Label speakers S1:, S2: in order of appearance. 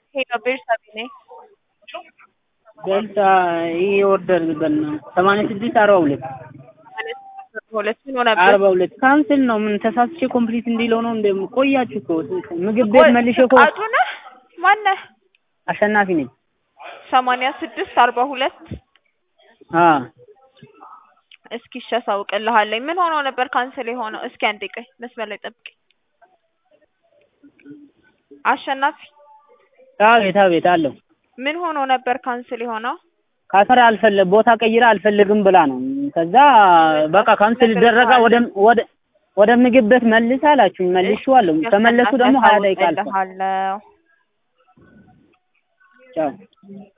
S1: ሄሎ ቤርሳቤ ነኝ።
S2: ገልጻ ይህ ኦርደር በና ሰማንያ ስድስት አርባ ሁለት
S1: ሁለት ምን ሆነብህ?
S2: አርባ ሁለት ካንስል ነው። ምን ተሳስቼ ኮምፕሊት እንዲለው ነው እንደ ቆያችሁ እኮ ምግብ ቤት መልሼ እኮ
S1: አቶ ነህ ማነህ?
S2: አሸናፊ ነኝ።
S1: ሰማንያ ስድስት አርባ ሁለት
S2: አ
S1: እስኪ እሺ አሳውቅልሃለኝ። ምን ሆኖ ነበር ካንስል የሆነው? እስኪ አንዴ ቆይ መስመር ላይ ጠብቀኝ። አሸናፊ
S2: አቤት አቤት አለው
S1: ምን ሆኖ ነበር ካንስል የሆነው?
S2: ካሰር አልፈለ ቦታ ቀይራ አልፈልግም ብላ ነው። ከዛ በቃ ካንስል ይደረጋ ወደ ወደ ወደ ምግብ ቤት መልስ አላችሁኝ። መልሼዋለሁ። ተመለሱ ደግሞ ሀያ ደቂቃ አልፏል።
S1: አሳውቅልሃለሁ።
S2: ቻው